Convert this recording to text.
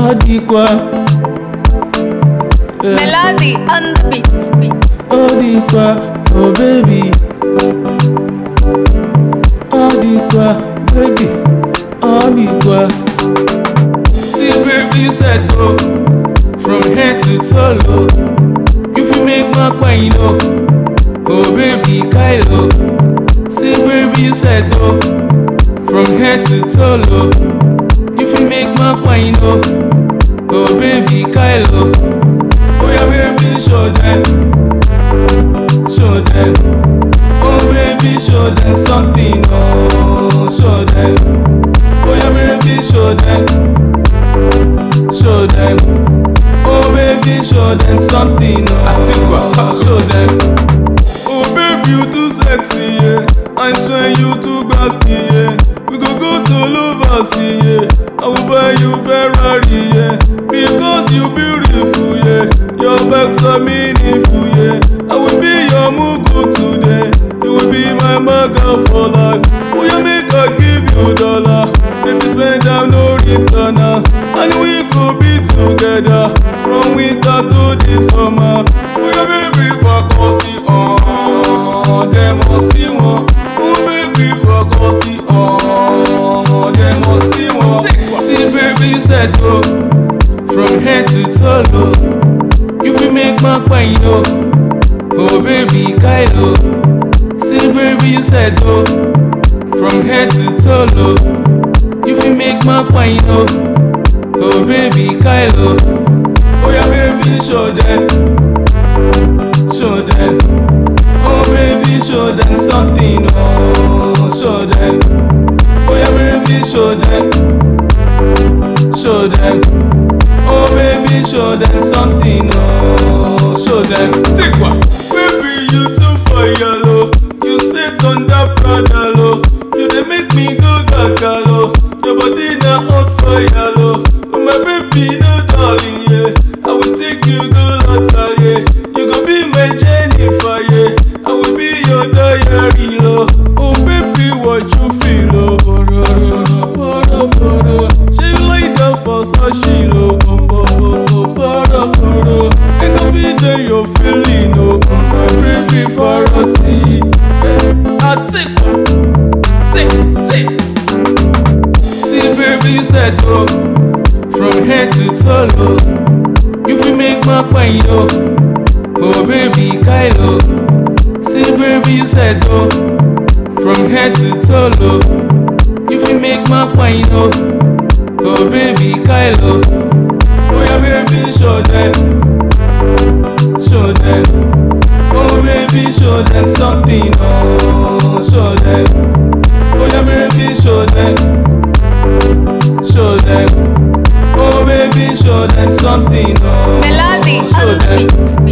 Odikwa. Eh, Melody on the beat. Odikwa, oh baby. Odikwa, baby. Odikwa. See baby set go from head to toe. You fit make my pain know. Oh baby Kylo. See baby set go from head to toe. You fit make my pain know. Oh baby Kylo. Oh yeah baby show them. Show them. Oh baby show them something. Oh show them. Oh yeah baby show them. Show them. Oh baby show them something. Oh show them. Oh baby you too sexy yeah. I swear you too basky yeah. We go go to Lovers yeah. I will buy you Ferrari yeah. Because you beautiful yeah. Your bags are meaningful yeah. I will be your mugu today. You will be my maga for life. Oh yeah make I give you dollar. Baby spend am no return ah. And we go be together from winter to the summer. Oh yeah baby for cozy on. Dem must see one. Oh baby for cozy on. Dem must see one. See baby set go from head to toe. You fit make my pain know. Oh baby Kylo. See baby set go from head to toe. You fit make my pain know. Oh baby Kylo. Oh yeah baby show them. Show them. Oh baby show them something. Oh show them. Oh yeah baby show them. Show them. Oh baby show them something. Oh show them. Take one. Baby you too for yellow. You sit on that Prada low. You dey make me go gaga low. Your body na hot fire low. Oh my baby no darling yeah. I will take you go Lota yeah. You go be my Jennifer yeah. I will be your diary low. Oh baby what you feel oh. Boro, boro, boro, boro. She lie down for Sashi low. Oh, oh, oh, oh, boro, boro. I can feel that you're feeling oh. Oh my baby for a see. I take take take. See baby set go from head to toe. You fit make my pain know. Oh baby Kylo. See baby set go from head to toe. You fit make my pain know. Oh baby Kylo. Oh yeah baby show them. Show them. Oh baby show them something. Oh show them. Oh yeah baby show them. Show them. Oh baby show them something. Oh Melody show on the them. beat.